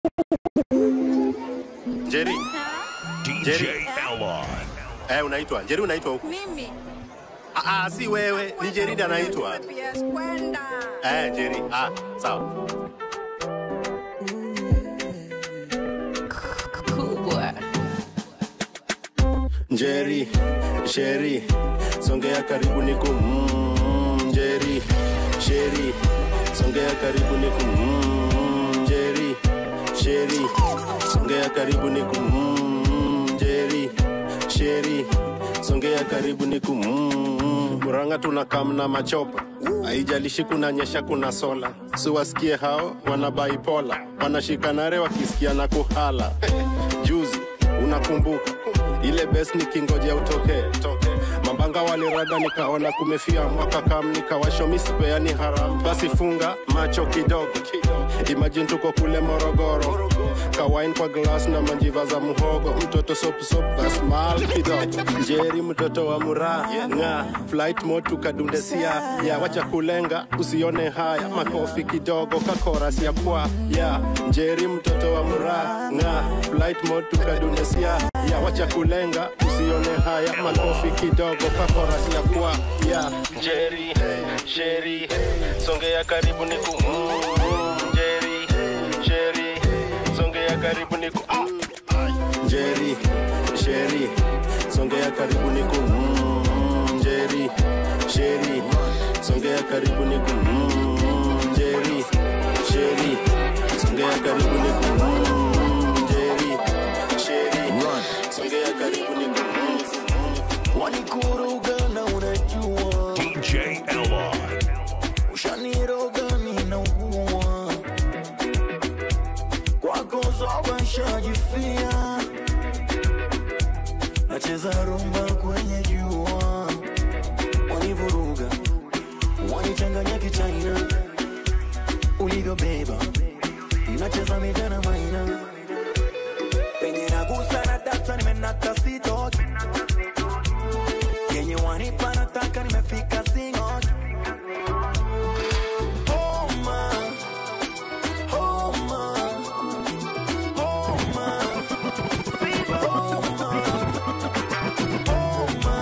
Jerry, DJ Jerry. Elon. eh, unaitwa Jerry, unaitwa huku? Mimi Ah, ah, si wewe, ni Jerry anaitwa. PS kwenda Eh, Jerry. Ah, sawa. kubwa Jerry, Sherry, songea karibu niku mm, Jerry, Sherry, songea karibu niku mm, Jerry, Sherry, songea karibu niku mm, Jerry, Sherry, songea karibu niku mm, Muranga tunakam na machopa haijalishi kuna nyesha kuna sola siwasikie hao wana baipola wanashikanare wakisikia na kuhala juzi unakumbuka ile bes nikingoja utokee mambanga walirada nikaona kumefia mwaka kam nikawashomisipeani haram basi funga macho kidogo imajini tuko kule morogoro kawain kwa glas na manjiva za muhogo mtoto sopsop kasmal kidogo njeri mtoto wa muraa nga flight mode tukadundesia ya wacha kulenga usione haya makofi kidogo kakoras ya kwa ya njeri mtoto wa muraa nga flight mode tukadundesia ya wacha kulenga usione haya makofi kidogo kakoras ya kwa ya njeri sheri songea karibu niku mm, njeri sheri songea karibu niku mm. Njeri, Sheri, songea karibu niku mm, Njeri, Sheri, songea karibu niku mm, Njeri, Sheri, songea karibu niku mm, Njeri, Sheri, songea karibu niku mm. wanikuruga na unajua DJ Elon. ushaniroga ninaugua kwako zoba nshajifia nacheza rumba kwenye jua wanivuruga wanichanganya kichaina ulivyobeba nacheza mijana maina penye nagusa na data nimenata sitoki yenye wanipa nataka nimefika singoki Homa, homa, homa, fever, homa, homa,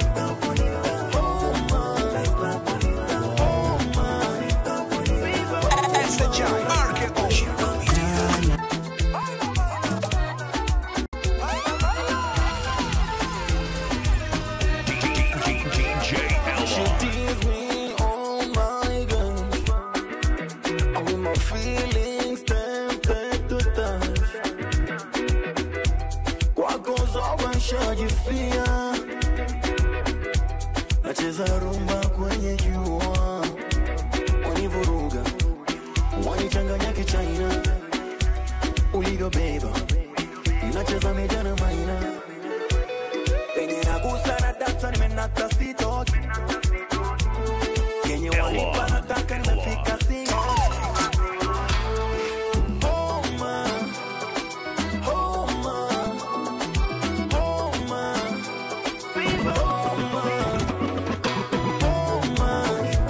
DJ She Elon. tease me, oh my gosh. I'm with my feelings tempted to touch. Kwako zoba nshajifia, nacheza rumba kwenye jua, wanivuruga, wanichanganya kichaina, ulivyobeba, nacheza mijana maina, penye nagusa na data nimenata sitoki yenye wanipa nataka nimefika singo Homa, homa, homa, fever, homa, homa,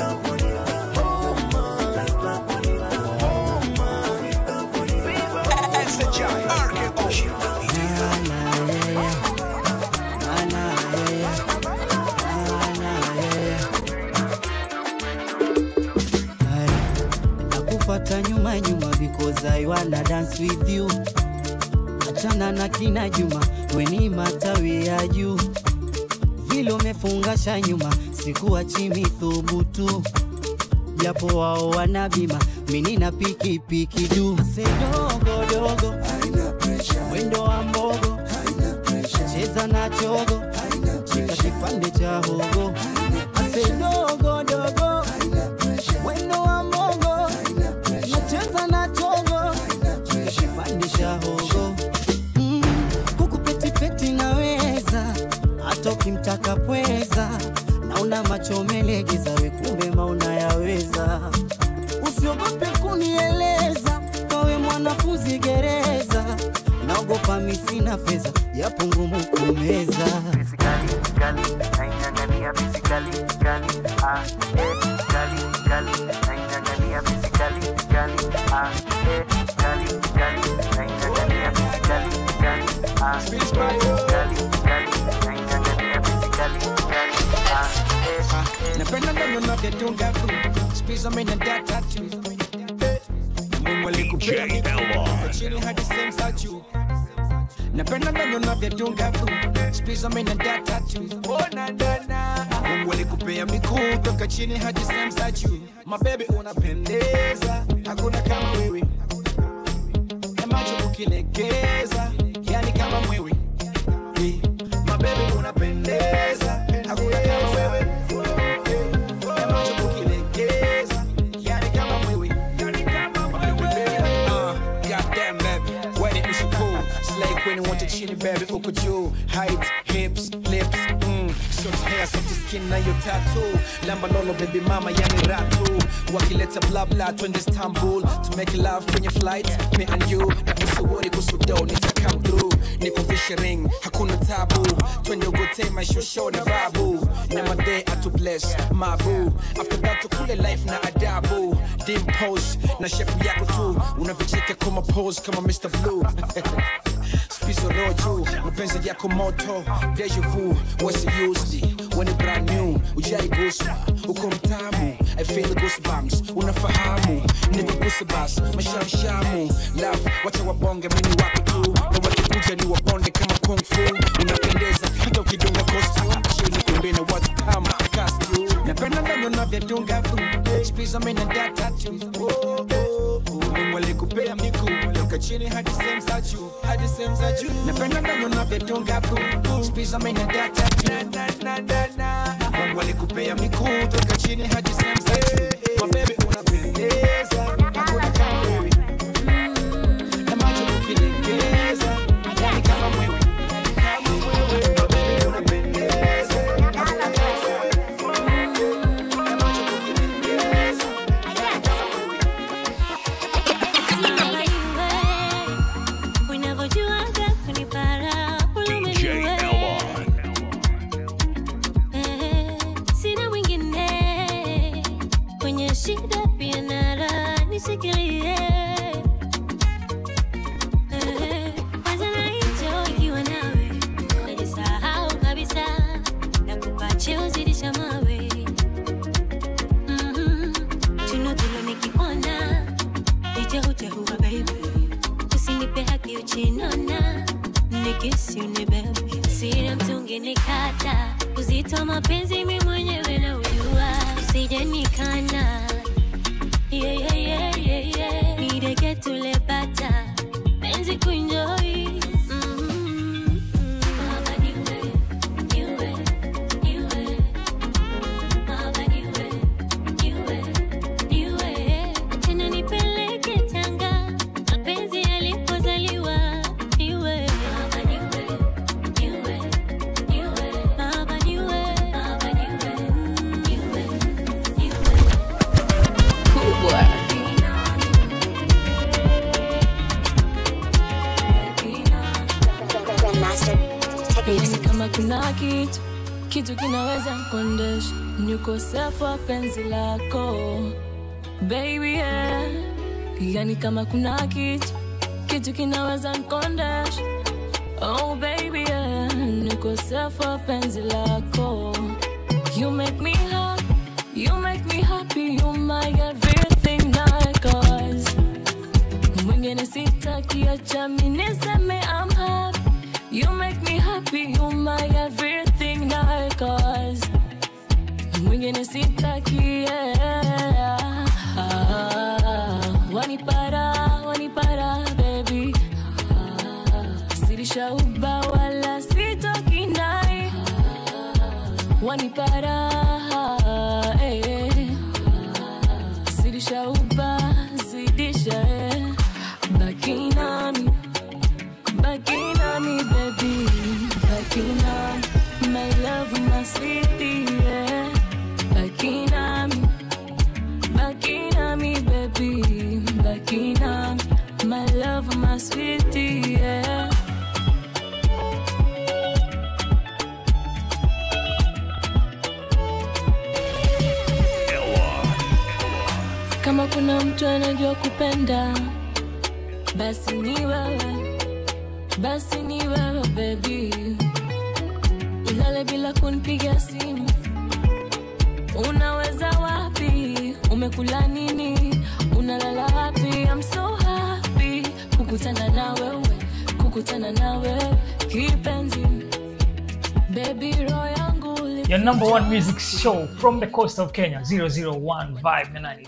nakufata nyuma nyuma because I wanna dance with you. Achana na kina Juma, weni matawi ya juu, vile umefungasha nyuma, sikuachi mithubutu, japo wao wana bima, mimi na pikipiki du, sedogo dogo, mwendo wa mbogo, cheza na chogo, shika kipande cha hogo, asedogo dogo, mwendo wa mbogo, nacheza na chogo, shika kipande cha hogo mm, kuku petipeti naweza hata ukimtaka pweza, naona macho melegeza, we kumbe mauna yaweza. Usiogope kunieleza, kawe mwanafunzi gereza, naogopa misina fedha, yapo ngumu kumeza. Physically, gali, naing'ang'ania physically, gali, ah, eh, gali, gali, naing'ang'ania physically, gali, ah, eh, gali, gali, ah, eh, kali, kali, naing'ang'ania physically, kali, ah, eh, napenda ndono navyotunga tu spizo mina data tu mungu alikupea DJ Elon. mikono chini hadi sehemu za juu napenda ndono navyotunga tu spizo mina data tu mungu alikupea miguu toka chini hadi sehemu za juu mabebi unapendeza hakuna kama wewe na macho ukilegeza yani kama mwewe Eh, mabebi unapendeza hakuna kama wewe na macho ukilegeza yani kama mwewe Uh, goddamn baby, when it was cool. Slay queen want to chini baby, uko juu. Height, hips, lips, mm. Short hair, soft skin na your tattoo. Lamba lolo baby mama, yani ratu. Wakileta bla bla, twende Istanbul. To make love kwenye flight, me and you. Na usiwori kusudo, nita come through. Niko fisher ring, hakuna tabu. Twende ugote maishosho na babu. Na made atu bless, mabu. After that tukule life na adabu. Dim pose, na shepu yako tu. Unavicheka kama pose kama Mr. Blue. Spizo roju, mapenzi yako moto Deja vu, what's used When it brand new, ujai guswa Uko mtamu, I feel the goosebumps Unafahamu, niko goosebumps Mashamshamu, love, wacha wabonge Mini wako tu, na wakikuja ni wabonde Kama kung fu, unapendeza Hata ukidunga costume, chini kumbe na what's kama costume Napenda ndani unavyodunga tu Spizo mina data tu Oh, oh, oh. Mungu alikupea miguu toka chini hadi sehemu za juu, hadi sehemu za juu. Napenda ndani unavyotunga tu, spiza mina data tu. Mungu alikupea miguu toka chini hadi sehemu za juu. My baby unapendeza, hakuna kama wewe. Na macho ukilegeza, yani kama mwewe. My baby unapendeza, hakuna kama wewe. Na macho ukilegeza, yani kama mwewe. DJ Elon. sina mwingine kwenye shida pia nara nishikilie Eh, kwanza naicho ikiwa nawe najisahau kabisa na kupache uzidisha mawe Mhm. chino tulo nikikuona nichehuchehuwa baby usinipe haki uchinona nikisi unibebe sina mtungi nikata uzito mapenzi mi mwenyewe na ujua usije nikana yeah, yeah, yeah, yeah, yeah. nideke tulepata penzi kuenjoy Mhm. Baba niwe, niwe, niwe. Baba niwe, niwe, niwe. Tena nipeleke Tanga, mapenzi yalipozaliwa. Niwe. Baba niwe, niwe, niwe. Baba niwe, baba niwe, niwe, niwe. Yani kama kuna kitu kitu kinaweza kondesha ni ukosefu wa penzi lako baby yeah. Yani kama kuna kitu kitu kinaweza kondesha oh baby yeah. ni ukosefu wa penzi lako you make me happy you make me happy you my everything like us mwingine sitaki acha mi niseme I'm happy You make me happy, you my everything like us Mwingine sitaki yeah. ah, Wanipara, wanipara baby ah, Sirisha uba wala sitoki ndani Wanipara eh. Sirisha uba zidisha eh. Baki nami Back on me, baby. Back on my love, my sweetie, yeah. Back on me. Back on me, baby. Back on my love, my sweetie, yeah. Elon. Kama kuna mtu anajua kupenda, basi ni wewe, basi ni wewe baby ulale bila kunipiga simu unaweza wapi umekula nini unalala wapi I'm so happy kukutana na wewe kukutana na wewe kipenzi baby roho yangu Your number one music show from the coast of Kenya 001 Vibe na nani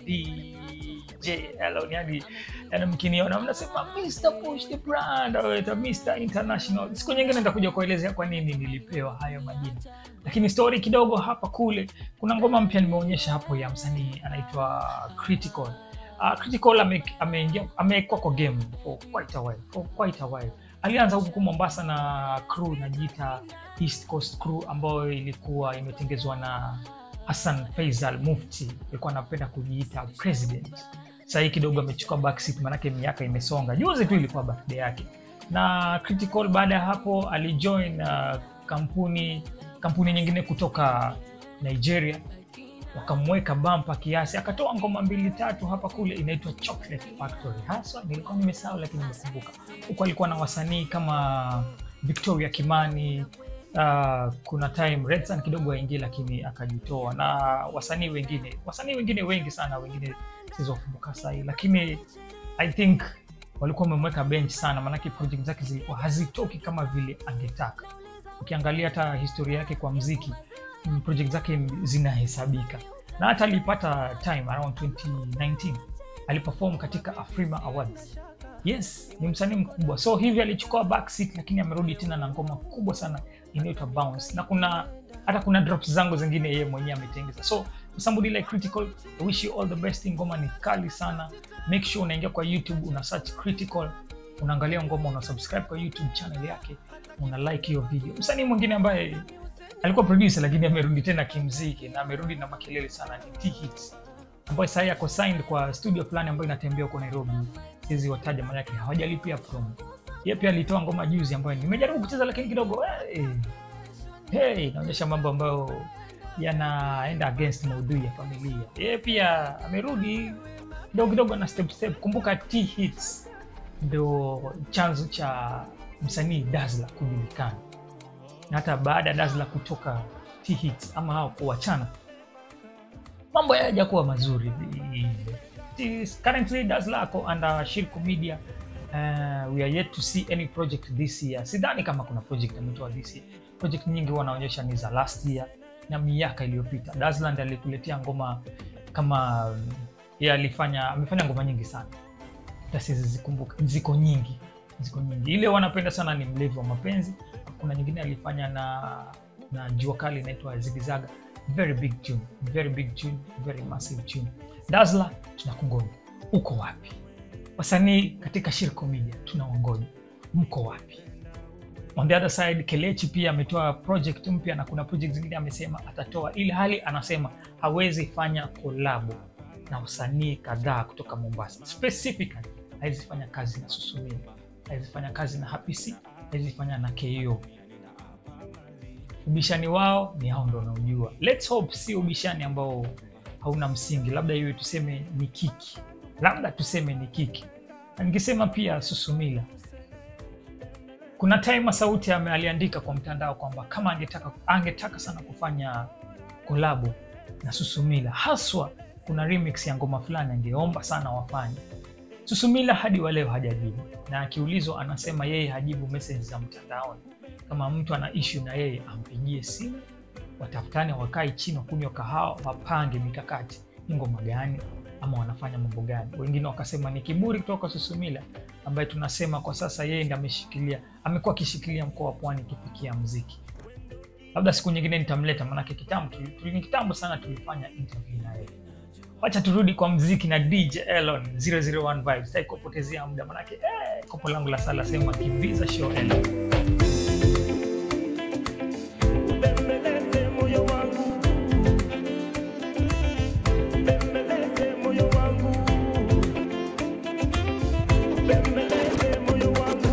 DJ Elon yani yani mkiniona mnasema Mr Push the brand au ita Mr International. Siku nyingine nitakuja kuelezea kwa nini nilipewa hayo majina, lakini story kidogo hapa kule. Kuna ngoma mpya nimeonyesha hapo ya msanii anaitwa Critical. Uh, Critical ame- ameingia amekuwa kwa game for quite a while, for quite a while. Alianza huku Mombasa na crew inajiita East Coast Crew ambayo ilikuwa imetengezwa na Hassan Faisal Mufti, alikuwa anapenda kujiita president. Sasa hii kidogo amechukua backseat, manake miaka imesonga. Juzi tu ilikuwa birthday yake, na Critical baada ya hapo alijoin uh, kampuni kampuni nyingine kutoka Nigeria wakamweka bampa kiasi, akatoa ngoma mbili tatu hapa kule, inaitwa Chocolate Factory. Haswa nilikuwa nimesahau, lakini nimekumbuka. Huko alikuwa na wasanii kama Victoria Kimani, uh, kuna time Redsan kidogo aingie, lakini akajitoa, na wasanii wengine wasanii wengine wengi sana, wengine sizokumbuka sahii, lakini I think walikuwa wamemweka bench sana, maanake project zake zilikuwa hazitoki kama vile angetaka. Ukiangalia hata historia yake kwa mziki mm, project zake zinahesabika na hata alipata time around 2019 aliperform katika Afrima Awards. Yes, ni msanii mkubwa, so hivi alichukua backseat, lakini amerudi tena na ngoma kubwa sana inaitwa Bounce, na kuna hata kuna drops zangu zingine yeye mwenyewe ametengeza. So for somebody like Critical, I wish you all the best. Ngoma ni kali sana, make sure unaingia kwa YouTube una search Critical, unaangalia ngoma, una subscribe kwa YouTube channel yake, una like hiyo video. Msanii mwingine ambaye alikuwa producer lakini amerudi tena kimziki na amerudi na makelele sana ni T-Hits ambaye sasa ako signed kwa studio fulani ambayo inatembea huko Nairobi. Siwezi wataja maana yake hawajalipia promo. Yeye pia alitoa ngoma juzi ambayo nimejaribu kucheza lakini kidogo hey, hey, inaonyesha mambo ambayo yanaenda against maudhui ya familia. Yeye pia amerudi kidogo kidogo na step step. Kumbuka T-Hits ndio chanzo cha msanii Dazzler kujulikana na hata baada ya Dazzler kutoka T-Hits ama hao kuachana, mambo hayajakuwa mazuri. It- Currently Dazzler ako under Shirko Media. Uh, we are yet to see any project this year. Sidhani kama kuna project ametoa this year. Project nyingi huwa wanaonyesha ni za last year na miaka iliyopita. Dazzler ndiye alikuletea ngoma kama um, yeye alifanya amefanya ngoma nyingi sana hata sizizikumbuka, ziko nyingi, ziko nyingi. Ile wanapenda sana ni mlevi wa mapenzi. Kuna nyingine alifanya na na jua kali inaitwa Zigizaga, very big tune, very big tune, very massive tune. Dazzler, tunakungoja, uko wapi? Wasanii katika Shirko Media tunaongoja, mko wapi? On the other side, Kelechi pia ametoa project mpya na kuna project zingine amesema atatoa, ili hali anasema hawezi fanya kolabo na wasanii kadhaa kutoka Mombasa. Specifically, hawezi fanya kazi na Susumila, hawezi fanya kazi na Happy C, hawezi fanya na KO. Ubishani wao ni hao ndo wanaojua. Let's hope si ubishani ambao hauna msingi, labda iwe tuseme ni kiki, labda tuseme ni kiki. Na nikisema pia Susumila, kuna time Sauti ame- aliandika kwa mtandao kwamba kama angetaka, angetaka sana kufanya kolabo na Susumila, haswa kuna remix ya ngoma fulani angeomba sana wafanye. Susumila hadi wa leo hajajibu, na akiulizwa anasema yeye hajibu message za mtandaoni. Kama mtu ana issue na yeye ampigie simu, watafutane, wakae chini, wakunywa kahawa, wapange mikakati, ni ngoma gani ama wanafanya mambo gani. Wengine wakasema ni kiburi kutoka Susumila ambaye tunasema kwa sasa yeye ndiye ameshikilia, amekuwa akishikilia mkoa wa Pwani kifikia muziki. Labda siku nyingine nitamleta, maanake kitambo tuli- tuli- ni kitambo sana tulifanya interview na yeye. Wacha turudi kwa mziki na DJ Elon 001 Vibes. Sitaki kupotezea muda manake eh, kopo langu la sala sema kimbiza show Elon. Bembeleze moyo wangu, bembeleze moyo wangu, bembeleze moyo wangu.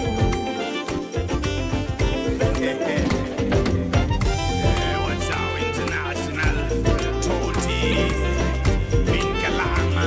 What's our international Toti bin Kalama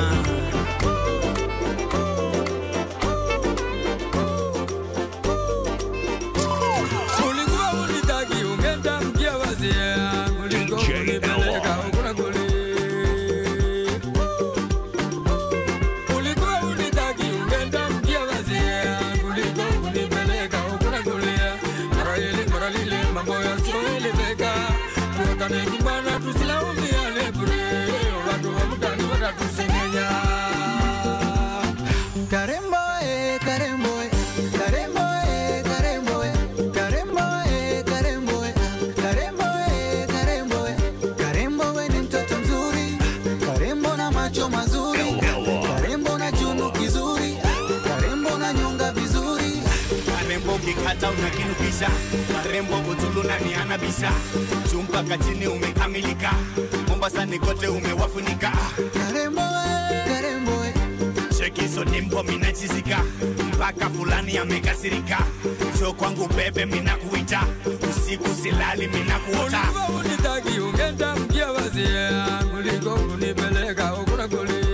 macho mazuri karembo na chunu kizuri karembo na nyonga vizuri karembo ukikata unakinukisha karembo utulu na nianabisha chumba kachini umekamilika mombasa ni kote umewafunika karembo we, karembo we. chekiso nimbo minachizika mpaka fulani amekasirika cho kwangu bebe minakuita usiku silali minakuota unitaki ungenda mkia wazia kuliko kunipeleka ukuna kuli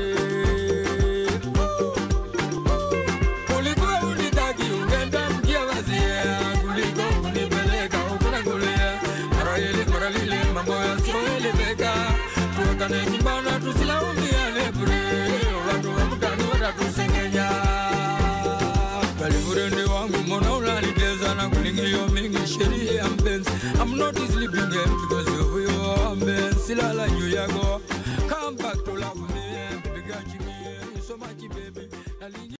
ulikuwa unitaki ungenda mkia wazia kuliko kunipeleka ukuna kuli mara ile mara lile mambo yasioeleweka tuokane nyumbana tusilaumiane bure watu wa mtani watatusengenya Kalifurende wangu mbona unaniteza na kulingilio mingi sheria ya mpenzi I'm not sleeping game because of you mpenzi silala juu yako Come back to love me Piga chini so much baby